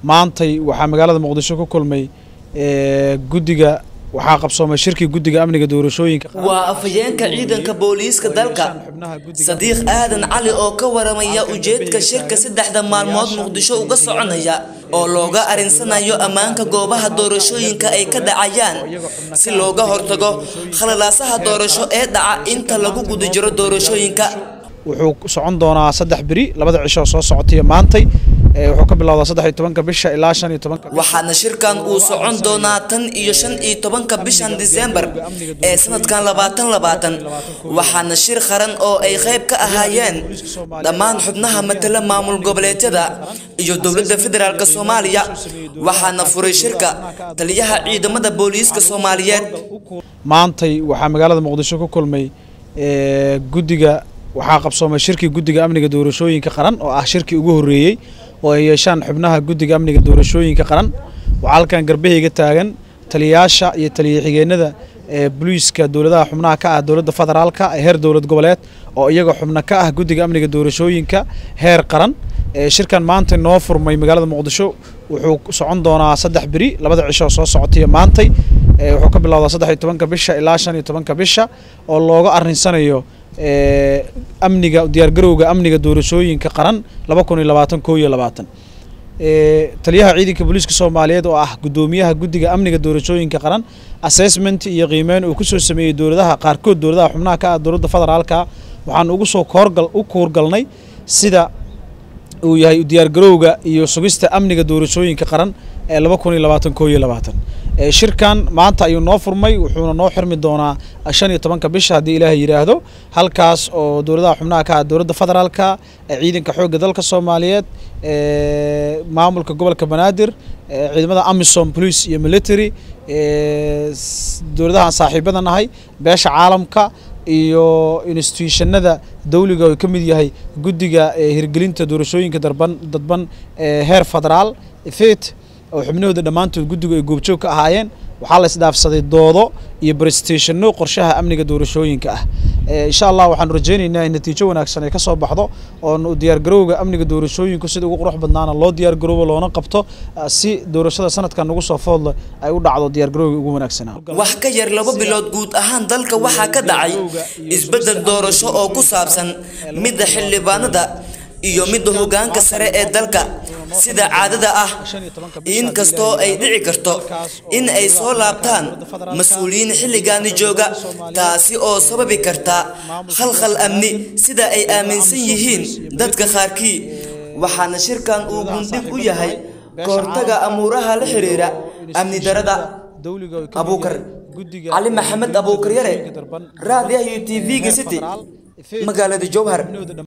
maantay waxaa magaalada muqdisho ku kulmay guddiga waxaa qabsoomay shirkii guddiga amniga doorashooyinka waa afhayeenka ciidanka booliiska dalka sadiiq aadan cali oo ka waramaya ujeedka shirka saddexda maalmood muqdisho uga soconaya oo looga arinsanayo ammaanka goobaha doorashooyinka ay ka dhacayaan si looga hortago khalalaasaha doorasho ee dhaca inta lagu guda jiro doorashooyinka wuxuu socon doonaa saddex beri labada cisho soo socotaiyo maantay wuxuu ka bilowdaa saddex iyo tobanka bisha ilaa shan iyo tobanka waxaana shirkan uu socon doonaa tan iyo shan iyo tobanka bishan disembar ee sanadkan labaatan labaatan waxaana shir qaran oo ay qayb ka ahaayeen dhammaan xubnaha matala maamul goboleedyada iyo dowladda federaalk soomaaliya waxaana furay shirka taliyaha ciidamada booliiska soomaaliyeed maantay waxaa magaalada muqdisho ku kulmay guddiga waxaa qabsoomay shirkii guddiga amniga doorashooyinka qaran oo ah shirkii ugu horreeyey oo ay yeeshaan xubnaha guddiga amniga doorashooyinka qaran waxaa halkan garbahayga taagan taliyayaasha iyo taliya xigeenada ee boliiska dowladaha xubnaha ka ah dowladda federaalka ee heer dowlad goboleed oo iyaga xubno ka ah guddiga amniga doorashooyinka heer qaran shirkan maanta noo furmay magaalada muqdisho wuxuu socon doonaa saddex beri labada cisho soo socotaiyo maantay wuxuu ka bilowdaa saddex iyo tobanka bisha ilaa shan iyo tobanka bisha oo looga arinsanayo amniga diyaargarowga amniga doorashooyinka qaran laba kun iyo labaatan koo iyo labaatan taliyaha ciidanka booliiska soomaaliyeed oo ah guddoomiyaha guddiga amniga doorashooyinka qaran assessment iyo qiimeyn uu kusoo sameeyey dowladaha qaarkood dowladaha xubnaha ka ah dowladda federaalka waxaan ugu soo koorgal u kuurgalnay sida uu yahay diyaargarowga iyo sugista amniga doorashooyinka qaran ee laba kun iyo labaatan koo iyo labaatan shirkan maanta ayuu noo furmay wuxuuna noo xirmi doonaa shan iyo tobanka bisha haddii ilaahay yidhaahdo halkaas oo dowladaha xubnaha ka ah dowladda federaalka ciidanka xoogga dalka soomaaliyeed maamulka gobolka banaadir ciidamada amisom police iyo military dowladahaan saaxiibada nahay beesha caalamka iyo institutionada dawliga oo ka mid yahay guddiga hirgelinta doorashooyinka darban dadban ee heer federaal fet oo xubnahooda dhammaantood guddigu ay goobjoog ka ahaayeen waxaa la isdhaafsaday doodo iyo brestationno qorshaha amniga doorashooyinka ah insha allah waxaanu rajaynaynaa in natiijo wanaagsan ay ka soo baxdo oo diyaargarowga amniga doorashooyinku sida ugu qurux badnaana loo diyaargaroobo loona qabto si doorashada sanadkan nagu soo foodle ay u dhacdo diyaargarowga ugu wanaagsanaa wax ka yar laba bilood guud ahaan dalka waxaa ka dhacay isbeddel doorasho oo ku saabsan midda xildhibaanada iyo midda hoggaanka sare ee dalka sida caadada ah inkastoo ay dhici karto in ay soo laabtaan mas-uuliyiin xilligaani jooga taasi oo sababi karta khalkhal amni sida ay aaminsan yihiin dadka qaarkii waxaana shirkan uu gundhig u yahay kahortaga amuuraha la xiriira amni darada abuukar cali maxamed abuukar yare raadiyaha iyo t v-ga city magaalada jowhar